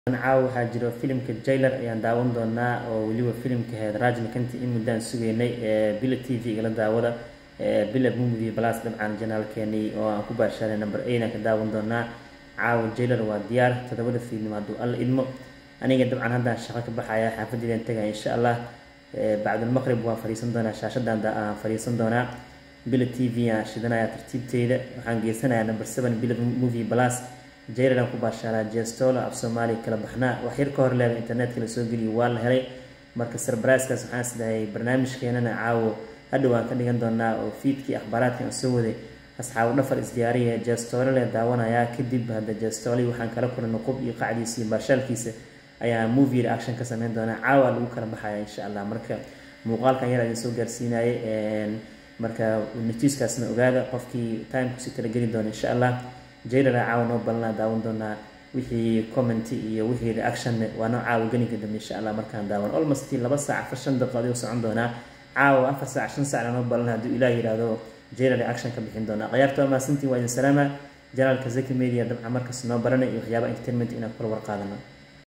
caawa waxaa jiro filimka jailer ayaan daawan doonaa oo weliba filimka ahayd rajnikanti in muddaan sugeynay bila t v igala daawada bila movie plus dabcan janaalkeenii oo aan ku baashaaray number eight aan ka daawan doonaa caawa jailer waa diyaar toddobada fiidnimo hadduu alla idmo aniga dabcan haddaan shaqo ka baxaya xaafaddeedaan tegaya insha allah bacdulmaqrib waan fadhiisan doonaa shaashadan aan fadhiisan doonaa bila t v aan shidanaya tartiibteyda waxaan geysanayaa number seven bila movie plus jailan ku baashaalaa jestolo af soomaaliya kala baxnaa wax yar ka hor leeba internetka la soo geliyo waa la helay marka sarbaraiskaas waxaan isdahay barnaamijkeenana caawo hadhow aan ka dhigan doonaa oo fiidkii akhbaaraadka aan soo waday asxaabu dhafar isdiyaariya jestole le daawanayaa kadib hadda jestoli waxaan kala kulanay qub iyo qacdiisa iyo baashaalkiisa ayaa movie reaction ka sameyn doonaa caawa lagu kala baxaya insha allah marka muuqaalkan yar idin soo gaarsiinayay marka natiiskaasna ogaada qofkii timekusi talageli doona insha allah jailala caawa noo ballanaa daawan doonaa wixii commenty iyo wixii reaction waa noo caawa geninka dambe insha allah markaan daawan almost laba saac afar shan daqiiqo ayuu socon doonaa caawa afar saac shan saacna noo ballanaa hadduu ilaah yidhaahdo jailal reaction ka bixin doonaa khiyaarta waa mahadsantiin waa idin salaama janaalka zaki media dabcan markas noo baranay iyo waxyaaba entertainment inaan kula warqaadano